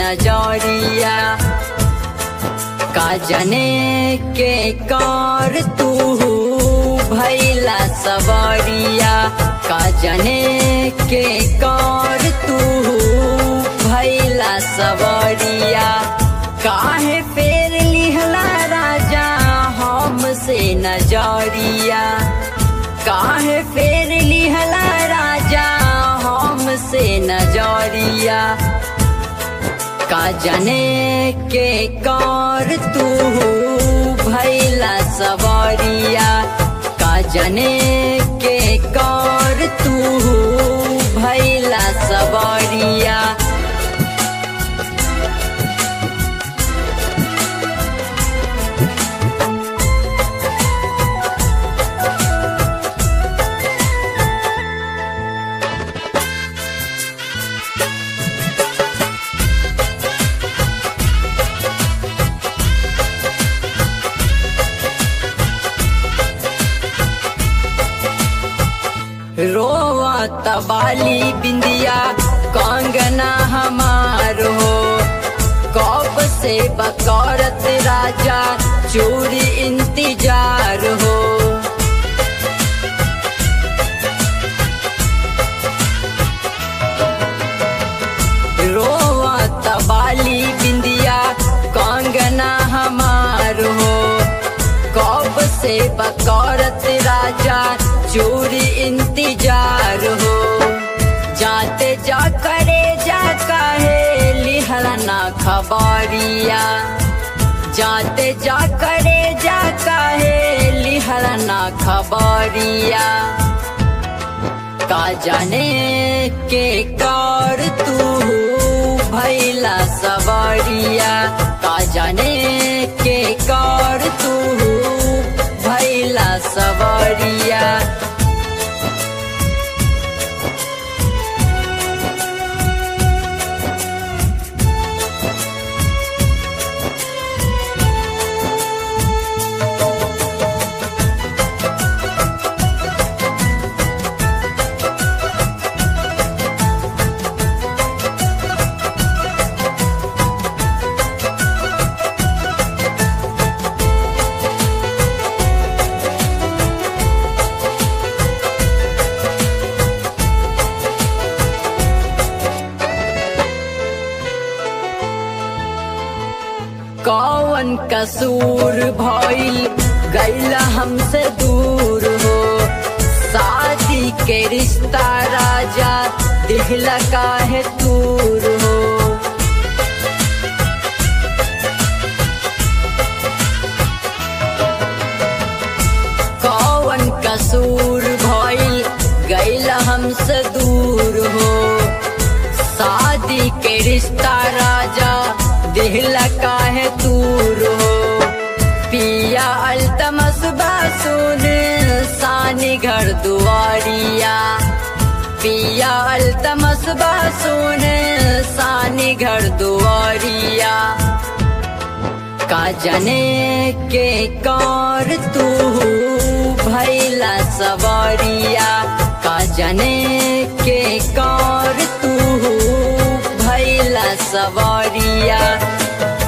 नजरिया का जने के कर तू भैला सवरिया का जने के कर तू भैला सवरिया काहे फेर लिहला राजा हमसे नजरिया काहे फेर लिहला राजा हमसे नजरिया का जने के कर तू भैला सवरिया का जने के कर तू भैला सवरिया रोवा तबाली बिंदिया कंगना हमार हो कब से बकौरत राजा चोरी इंतजार हो रोवा तबाली बिंदिया कंगना हमार हो कब से बकौरत राजा चोरी इंतजार हो जाते जा करे जा कहे लिहलना खबरिया जाते जा करे जा कहे लिहलना खबरिया का जाने के कर तू भैला सवरिया का जाने के कर तू भैला सवरिया कौन कसूर भइल गैला हमसे दूर हो शादी के रिश्ता राजा दिहला काहे दूर हो कौन कसूर भइल गैला हमसे दूर हो शादी के रिश्ता राजा दिहला काहे दूर हो पिया अल्तमस बासुन सानी घर दुआरिया पिया अल्तमस बासुन सानी घर दुआरिया का जने के कर तू भैला सवरिया का जने के कर तू भैला सवरिया